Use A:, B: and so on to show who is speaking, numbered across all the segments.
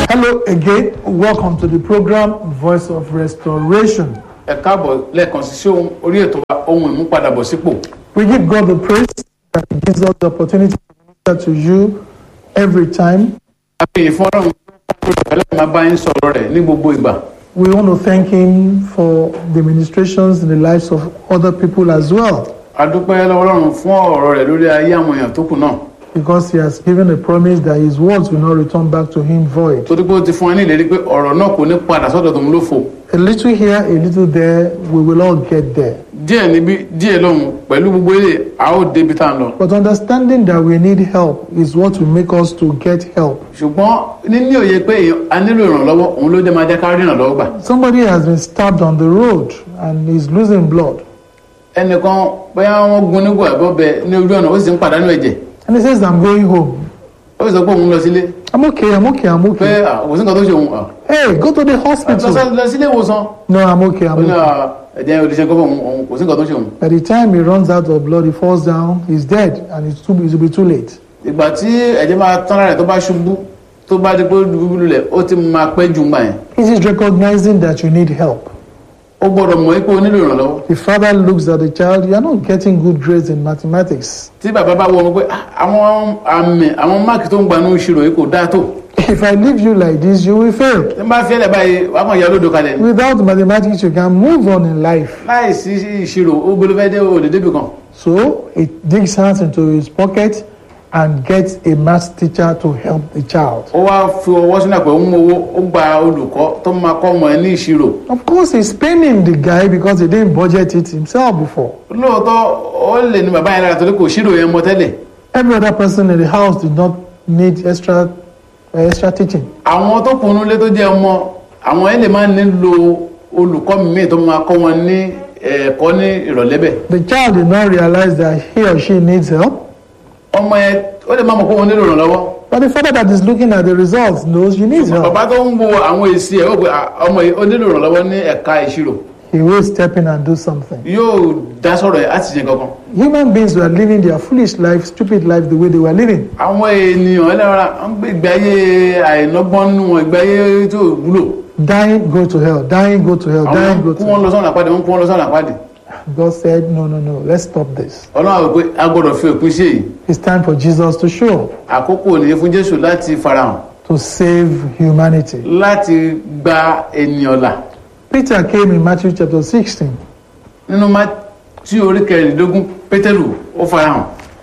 A: Hello again. Welcome to the program Voice of Restoration.
B: ẹ káàbọ̀ lẹ́ẹ̀kan sí sí ohun orí ètò wa ohun ìmúpadàbọ̀sípò
A: We give God the praise that He gives us the opportunity to minister to you every time.
B: àfihàn fún ọlọ́run ẹlẹ́yìn máa bá yín sọ̀rọ̀ rẹ̀ ní gbogbo ìgbà
A: We want to thank Him for the ministrations in the lives of other people as well,
B: a dúpẹ́ lọ́wọ́ ọlọ́run fún ọ̀rọ̀ rẹ̀ lórí ayé àwọn èèyàn tó kù náà
A: because He has given a promise that His words will not return back to Him void.
B: torí pé ó ti fún wa ní ìlérí pé ọ̀rọ̀ náà kò ní padà sọ́dọ̀ tòun ló fò
A: A little here, a little there, we will all get there.
B: díẹ̀ níbí díẹ̀ lọ́hùn pẹ̀lú gbogbo ilé a ó débi tá à ń lọ
A: But understanding that we need help is what will make us to get help.
B: ṣùgbọ́n níní òye pé èèyàn- a nílò ìrànlọ́wọ́ òun ló jẹ́ máa jẹ́ ká rí ìrànlọ́wọ́ gbà
A: Somebody has been stabbed on the road and is losing blood.
B: ẹnìkan bóyá wọ́n gun nígbò ẹ̀bọ́ bẹ ní ojú ọ̀nà ó sì ń pàdánù ẹ̀jẹ̀
A: And he says, I'm going home.
B: ó sì sọ pé òun lọ sílé
A: I'm okay, I'm okay, I'm
B: pé
A: okay.
B: à, kò sí nǹkan tó ṣe òun à,
A: Hey, go to the
B: lọ
A: hospital.
B: sí- lọ sílé ìwòsàn
A: No, I'm okay,
B: ó
A: I'm
B: ní
A: okay.
B: à, ẹ̀jẹ̀ olùṣẹ́ kọ́ fún òun kò sí nǹkan tó ṣe òun
A: By the time he runs out of blood, he falls down, he's dead, and it's too, it will be too late.
B: ìgbà tí ẹ̀jẹ̀ máa tán lára rẹ̀ tó bá ṣubú tó bá di pé ó dùbú lulẹ̀ ó ti máa pẹ́ jù ńgbà yẹn
A: It is recognizing that you need help.
B: ó gbọ́dọ̀ mọ̀ pé ó nílò ìrànlọ́wọ́
A: The father looks at the child, you are not getting good grades in mathematics.
B: tí bàbá bá wọ ọmọ pé "Ah, àwọn àmì àwọn máàkì tó ń gba ní ìṣirò yìí kò dáa tó
A: If I leave you like this, you will fail.
B: tí n bá fi ẹlẹ̀ báyìí wàá kàn ya lódò kalẹ̀ ni
A: Without mathematics, you can move on in life.
B: láì sí ìṣirò ó gbọ́dọ̀ fẹ́ dé òde débì kan
A: So he digs hands into his pocket and gets a math teacher to help the child.
B: ó wá fi ọwọ́ sínú àpò ń mú owó ó gba olùkọ́ tó máa kọ́ ọmọ ẹ ní ìṣirò
A: Of course, he's paining the guy because he didn't budget it himself before.
B: lóòótọ́ ó lè ní bàbá yẹn lára torí kò ṣírò yẹn mọ tẹ́lẹ̀
A: Every other person in the house did not need extra uh, extra teaching.
B: àwọn tó kùnú lé tó jẹ́ ọmọ àwọn ẹ lè máa nílò olùkọ́ míì tó máa kọ́ wọn ní ẹ̀kọ́ ní ìrọ̀lẹ́ bẹ̀
A: The child did not realize that he or she needs help,
B: ọmọ yẹn ó lè má mọ̀ pé wọn nílò ìrànlọ́wọ́
A: but the father that is looking at the results knows you need help.
B: bàbá tó ń wo àwọn èsì ẹ̀ ó pé "Ah, ọmọ yìí ó nílò ìrànlọ́wọ́ ní ẹ̀ka ìṣirò
A: He will step in and do something.
B: yóò dá sọ̀rọ̀ ẹ̀ láti ṣe kankan
A: Human beings were living their foolish life, stupid life the way they were living.
B: àwọn ènìyàn ẹlẹ́ra ń gbé ìgbé ayé àìlọ́gbọ́n nínú wọn ìgbé ayé tó wúlò
A: Dying, go to hell. Dying, go to hell.
B: àwọn
A: Dying, go
B: kú
A: to
B: wọn
A: hell.
B: lọ sọ́nà àpáàdé wọn kú wọn lọ sọ́nà àpáàdé
A: God said, No, no, no, let's stop this.
B: ọlọ́run àwọn pé a gbọ́dọ̀ fi òpin sí èyí
A: It's time for Jesus to show up
B: àkókò nìyẹn fún jésù láti farahàn
A: to save humanity.
B: láti gba ènìyàn là
A: Peter came in Matthew chapter 16.
B: nínú Mátíù orí kẹrìndínlógún pétérù ó farahàn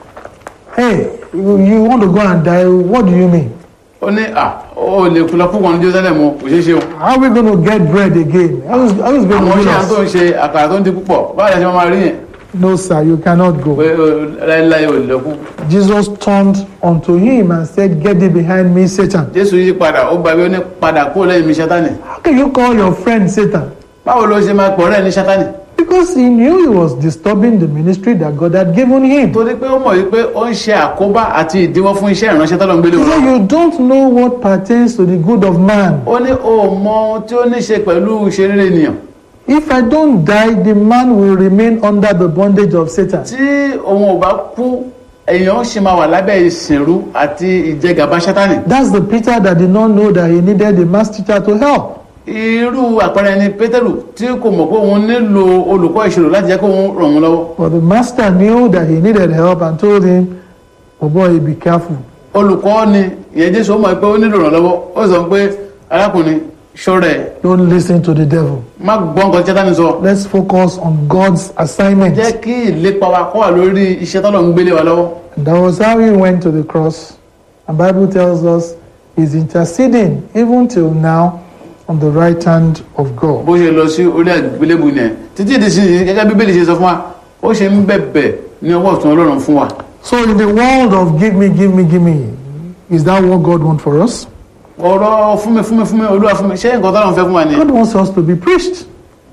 A: Hey, you you want to go and die? What do you mean?
B: ó ní à ó lè kú lọ púpọ̀ ní jerusalem o kò ṣeé ṣe o
A: How are we going to get bread again? How is, how is going
B: àwọn
A: to
B: iṣẹ́
A: heal
B: tó ń
A: us?
B: ṣe àkàrà tó ń di púpọ̀ báwo la ṣe máa rí yẹn
A: No, sir, you cannot
B: pé
A: go.
B: ó, láéláé ò lè lọ kú
A: Jesus turned unto him and said, Get thee behind me, Satan.
B: jésù yí padà ó gbàgbé ó ní padà kúrò lẹ́yìn mi sátánì
A: How can you call your friend Satan?
B: báwo ló ṣe máa pọ̀ rẹ́ ní sátánì
A: Because he knew he was disturbing the ministry that God had given him.
B: torí pé ó mọ̀ wípé ó ń ṣe àkóbá àti ìdíwọ́ fún iṣẹ́ ìránṣẹ́ tọ́lọ́ ń gbélé
A: He
B: wọn
A: said, You don't know what pertains to the good of man.
B: ó ní o mọ ohun tí ó ní ṣe pẹ̀lú ìṣeré ènìyàn
A: If I don't die, the man will remain under the bondage of Satan.
B: tí òun ò bá kú èèyàn ṣì máa wà lábẹ́ ìsìnrú àti ìjẹgàba sátánì
A: That's the Peter that did not know that he needed a mass teacher to help.
B: irú àpẹẹrẹ ni pétérù tí kò mọ̀ pé òun nílò olùkọ́ ìṣirò láti jẹ́ kó òun ràn wọ́n lọ́wọ́
A: But the master knew that he needed help and told him, Oh boy, be careful.
B: olùkọ́ ni ìyẹn jésù ó mọ̀ pé ó nílò ìrànlọ́wọ́ ó sọ pé arákùnrin ṣọ́ra ẹ̀
A: Don't listen to the devil.
B: má gbọ́ nǹkan tí sátánì sọ
A: Let's focus on God's assignment.
B: jẹ́ kí ìlépa wa kó wà lórí iṣẹ́ tọ́lọ̀ ń gbélé wa lọ́wọ́
A: And that was how he went to the cross. And Bible tells us he's interceding even till now on the right hand of God.
B: bó ṣe lọ sí orí àgbélébù yẹn títí di sí gẹ́gẹ́ bí bíbélì ṣe sọ fún wa ó ṣe ń bẹ̀bẹ̀ ní ọwọ́ ọ̀tún ọlọ́run fún wa
A: So in the world of give me, give me, give me, is that what God wants for us?
B: ọ̀rọ̀ fún mi fún mi fún mi olúwa fún mi ṣé nǹkan tọ́lọ́run fẹ́ fún wa nìyẹn
A: God wants us to be preached.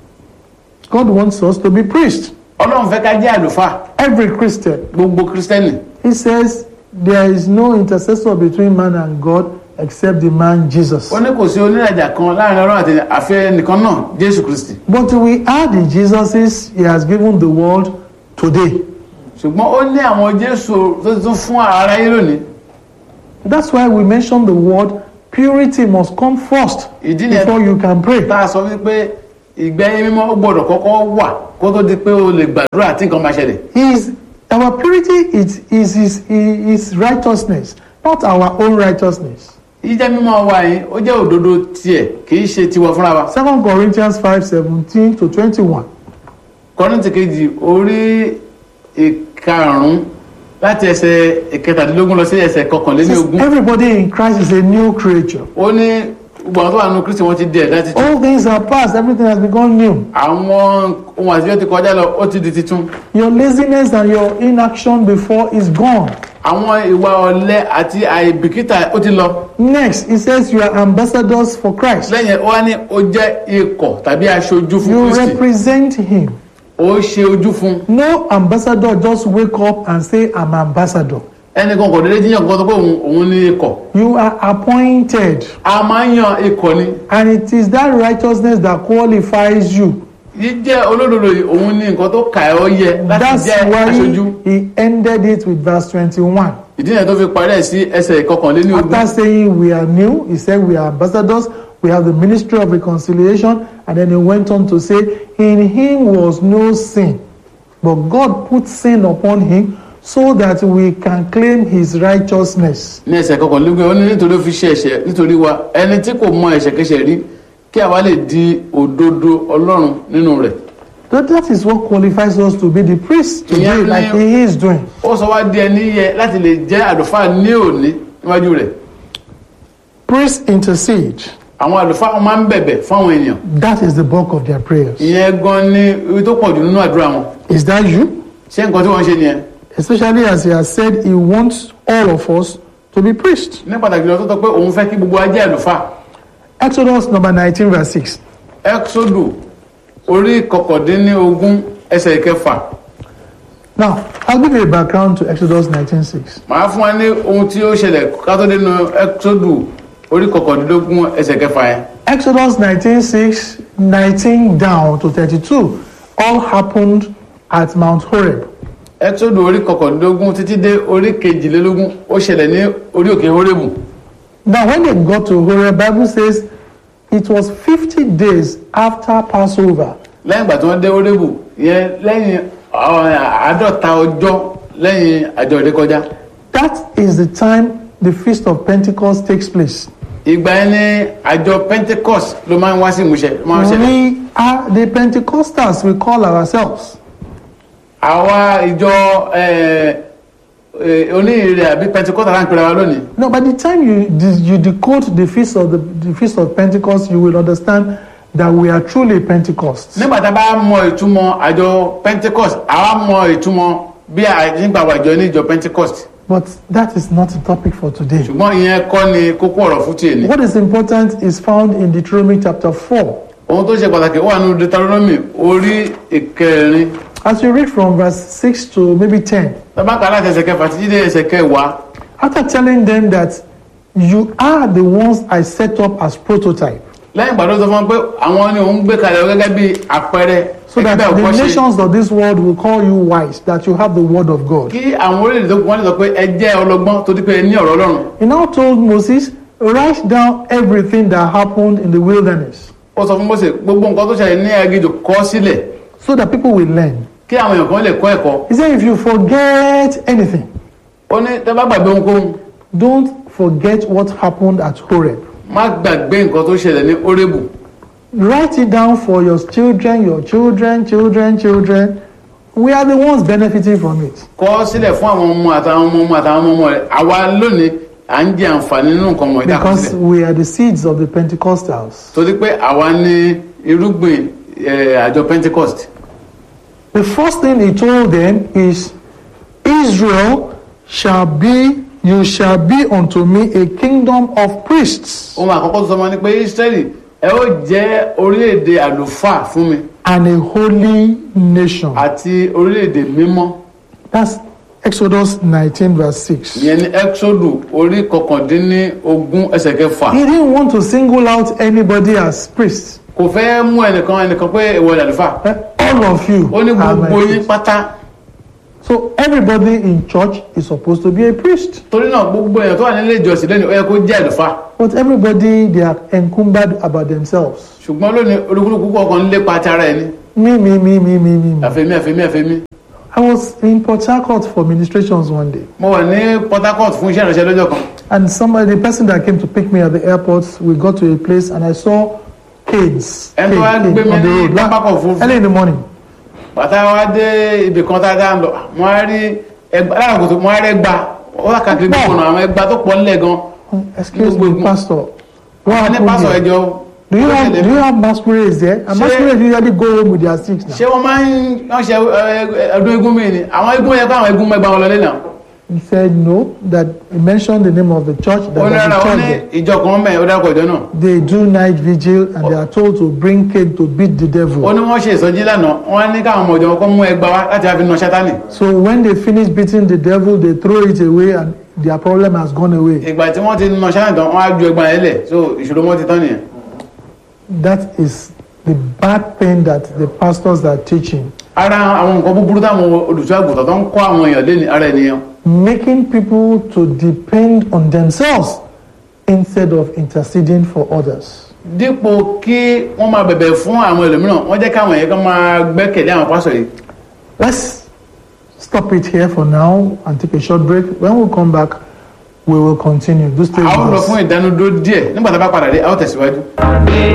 A: God wants us to be preached.
B: ọlọ́run fẹ́ ká jẹ́ àlùfáà
A: Every Christian.
B: gbogbo kristẹni
A: He says there is no intercessor between man and God except the man Jesus.
B: ó ní kò sí oníràjà kan láàrin ọlọ́run àti àfẹ́ nìkan náà jésù kristi
A: But we are the Jesuses he has given the world today.
B: ṣùgbọ́n ó ní àwọn jésù tó ti tún fún aráyé lónìí
A: That's why we mention the word purity must come first
B: ìdí nìyẹn
A: before you can pray.
B: tá a sọ wípé ìgbẹ́yìn mímọ́ ó gbọ́dọ̀ kọ́kọ́ wà kó tó di pé o lè gbàdúrà tí nǹkan máa ṣẹlẹ̀
A: His, our purity is, is his, his righteousness, not our own righteousness.
B: jíjẹ́ mímọ́ wa yìí ó jẹ́ òdodo tiẹ̀ kì í ṣe tiwa fúnra wa
A: 2 Corinthians 5 17 to 21.
B: kọ́rìntì kejì orí ìkarùn-ún láti ẹsẹ̀ ìkẹtàdínlógún lọ sí ẹsẹ̀
A: Says,
B: kọkànlélógún
A: Everybody in Christ is a new creature.
B: ó ní gbogbo àwọn tó wà nínú kristi wọn ti di ẹ̀dá titun
A: All things are past, everything has become new.
B: àwọn ohun àtijọ́ ti kọjá lọ ó ti di titun
A: Your laziness and your inaction before is gone.
B: àwọn ìwà ọ̀lẹ àti àìbìkítà ó ti lọ
A: Next, he says you are ambassadors for Christ.
B: lẹ́yìn ó wá ní ó jẹ́ ikọ̀ tàbí aṣojú fún
A: You
B: kristi
A: represent him.
B: ó ṣe ojú fún
A: No ambassador just wake up and say, I'm ambassador.
B: ẹnìkan kò déédéé jíyàn kan tó pé òun òun ní ikọ̀
A: You are appointed.
B: a máa ń yan ikọ̀ ni
A: And it is that righteousness that qualifies you.
B: jíjẹ́ olódodo yìí òun ní nǹkan tó kà ẹ́ ọ yẹ láti
A: That's
B: jẹ́ aṣojú
A: why he ended it with verse 21.
B: ìdí nìyẹn tó fi parí ẹ̀ sí ẹsẹ̀ ìkọkànléní ogún
A: After saying we are new, he said we are ambassadors, we have the ministry of reconciliation, and then he went on to say, In him was no sin, but God put sin upon him so that we can claim his righteousness.
B: ní ẹsẹ̀ ìkọkànlélógún ó ní nítorí ó fi ṣe ẹ̀ṣẹ̀ nítorí wa ẹni tí kò mọ ẹ̀ṣẹ̀kẹ́ṣẹ̀ rí kí àwa lè di òdodo ọlọ́run nínú rẹ̀
A: So that is what qualifies us to be the priest today,
B: Yeah,
A: like
B: yeah.
A: he is doing.
B: ó sọ wá di ẹni yẹ láti lè jẹ́ àlùfáà ní òní níwájú rẹ̀
A: Priests intercede.
B: àwọn àlùfáà wọn máa ń bẹ̀bẹ̀ fún àwọn èèyàn
A: That is the bulk of their prayers.
B: ìyẹn gan ni ibi tó pọ̀ jù nínú àdúrà wọn
A: Is that you?
B: ṣé nǹkan tí wọ́n ń ṣe nìyẹn
A: Especially as he has said, he wants all of us to be priests.
B: ní pàtàkì lọ tó tọ́ pé òun fẹ́ kí gbogbo wa jẹ́ àlùfáà
A: Exodus number 19, verse 6.
B: exodu orí kọkàndínlógún ẹsẹ̀ ìkẹfà
A: Now, I'll give you a background to Exodus 19:6.
B: màá fún wa ní ohun tí ó ṣẹlẹ̀ ká tó dénú exodu orí kọkàndínlógún ẹsẹ̀ kẹfà yẹn
A: Exodus 19:6, 19 down to 32, all happened at Mount Horeb.
B: exodu orí kọkàndínlógún títí dé orí kejìlélógún ó ṣẹlẹ̀ ní orí òkè horébù
A: Now, when they got to Horeb, Bible says it was 50 days after Passover.
B: lẹ́yìn ìgbà tí wọ́n dé horébù yẹn lẹ́yìn ọ, àádọ́ta ọjọ́ lẹ́yìn àjọ ìrékọjá
A: That is the time the Feast of Pentecost takes place.
B: ìgbà yẹn ní àjọ pentecost ló máa ń wá sí ìmúṣẹ ló máa ń ṣẹlẹ̀
A: We are the Pentecostals, we call ourselves.
B: àwa ìjọ eh, eh, oníhìnrere àbí pentecost là ń pera wa lónìí
A: No, by the time you de- you decode the feast of the, the feast of Pentecost, you will understand that we are truly Pentecost.
B: nígbà tá a bá mọ ìtumọ̀ àjọ pentecost àwa mọ ìtumọ̀ bí àjíǹgbà wà jọ ní ìjọ pentecost
A: But that is not the topic for today.
B: ṣùgbọ́n ìyẹn kọ́ ni kókó ọ̀rọ̀ fún tiẹ̀ ni
A: What is important is found in Deuteronomy chapter 4.
B: ohun tó ṣe pàtàkì wà nínú deuteronomy orí ìkẹrin
A: As you read from verse 6 to maybe 10,
B: tábà kà láti ẹsẹ̀ kẹfà títí dé ẹsẹ̀ kẹwàá
A: after telling them that you are the ones I set up as prototype,
B: lẹ́yìn ìgbà tó sọ fún wọn pé àwọn ni òun gbé kalẹ̀ gẹ́gẹ́ bí àpẹẹrẹ
A: so that
B: ẹgbẹ́
A: the
B: òkọ́ṣe
A: nations of this world will call you wise, that you have the word of God.
B: kí àwọn orílẹ̀-èdè tó kù wọ́n lè sọ pé ẹ jẹ́ ọlọ́gbọ́n tó dípẹ́ ní ọ̀rọ̀ ọlọ́run
A: He now told Moses, write down everything that happened in the wilderness
B: ó sọ fún Mósè gbogbo nǹkan tó ṣẹlẹ̀ ní aginjù kọ sílẹ̀
A: so that people will learn.
B: kí àwọn èèyàn kan lè kọ́ ẹ̀kọ́
A: He said, if you forget anything,
B: ó ní tẹ́ bá gbàgbé ohunkóhun
A: don't forget what happened at Horeb.
B: má gbàgbé nǹkan tó ṣẹlẹ̀ ní orébù
A: Write it down for your children, your children, children, children. We are the ones benefiting from it.
B: kọ sílẹ̀ fún àwọn ọmọ àtàwọn ọmọ ọmọ àtàwọn ọmọ ọmọ rẹ̀ àwa lónìí à ń jẹ àǹfààní nínú nǹkan ọmọ ìdá kan
A: Because
B: sílẹ̀
A: we are the seeds of the Pentecostals.
B: torí pé àwa ní irúgbìn eh, àjọ pentecost
A: The first thing he told them is, Israel shall be, you shall be unto me a kingdom of priests
B: ohun àkọ́kọ́ tó sọ ma ni pé israẹli ẹ ó jẹ́ orílẹ̀-èdè àlùfáà fún mi
A: and a holy nation.
B: àti orílẹ̀-èdè mímọ́
A: That's Exodus 19, verse 6.
B: ìyẹn ní exodu orí kọkàndínlógún ẹsẹ̀ kẹfà
A: He didn't want to single out anybody as priests.
B: kò fẹ́ mú ẹnìkan ẹnìkan pé ìwọ ni àlùfáà
A: Eh, All of you
B: ó ní
A: are my
B: gbogbo yín
A: priests.
B: pátá
A: So everybody in church is supposed to be a priest.
B: torí náà gbogbo èèyàn tó wà nílé ìjọsìn lónìí ó yẹ kó jẹ́ àlùfáà
A: But everybody, they are encumbered about themselves.
B: ṣùgbọ́n lónìí olúkúlùkù kọ̀ọ̀kan ń lépa ti ara ẹni
A: Me, me, me, me, me, me. me.
B: àfẹ́mí àfẹ́mí àfẹ́mí
A: I was in Port Harcourt for ministrations one day.
B: mo wà ní Port Harcourt fún iṣẹ́ ìránṣẹ́ lọ́jọ́ kan
A: And somebody, the person that came to pick me at the airport, we got to a place and I saw canes,
B: And
A: cane,
B: so I
A: cane
B: gbé mi
A: on the
B: ní
A: road
B: pápákọ̀ òfurufú.
A: early in the morning.
B: bàtà wa dé ibì kan tá a dá ń lọ mo á rí ẹgbà lára kòtò mo á rí ẹgbà ó wà káàkiri
A: Pọ̀.
B: gbogbo ọ̀nà àwọn ẹgbà tó pọ̀ nílẹ̀ gan
A: Oh, Excuse
B: Gbogbo-
A: me, Pastor. What
B: àwọn ní
A: happened
B: pásọ̀
A: here?
B: ẹjọ́
A: Do you have do you have masquerades there? And
B: Ṣé-
A: masquerades usually go home with their sticks now.
B: ṣé wọ́n máa ń wọ́n ṣe ẹ, ẹ, ọdún eégún mi ni àwọn eégún yẹ kó àwọn eégún mẹ́gbàá wọn lọlé náà
A: He said no, that he mentioned the name of the church, that
B: ó ní
A: there's
B: rárá
A: a
B: ó
A: church
B: ní
A: there.
B: ìjọ kan mẹ́ ó dárúkọ ìjọ náà
A: They do night vigil and they are told to bring cane to beat the
B: ó
A: devil.
B: ní wọ́n ṣe ìsọjí lánàá wọ́n á ní káwọn ọmọ ìjọ wọn kó mú ẹgbàá wá láti wá fi na sátánì
A: So when they finish beating the devil, they throw it away and their problem has gone away.
B: ìgbà tí wọ́n ti na sátánì tán wọ́n á ju ẹgbàá yẹn lẹ̀ so ìṣòro wọn ti tán nìyẹn
A: That is the bad thing that the pastors are teaching.
B: ara àwọn nǹkan búburú táwọn olùṣọ́ àgùntàn tó ń kọ́ àwọn èèyàn lé ní ara ènìyàn
A: Making people to depend on themselves instead of interceding for others.
B: dípò kí wọ́n máa bẹ̀bẹ̀ fún àwọn ẹlòmíràn wọ́n jẹ́ káwọn èèyàn kan máa gbẹ́kẹ̀lé àwọn pásọ̀ yìí
A: Let's stop it here for now and take a short break. When we come back, we will continue. Do stay
B: a ó lọ
A: with
B: fún
A: us.
B: ìdánudúró díẹ̀ nígbà tá a bá padà dé a ó tẹ̀síwájú.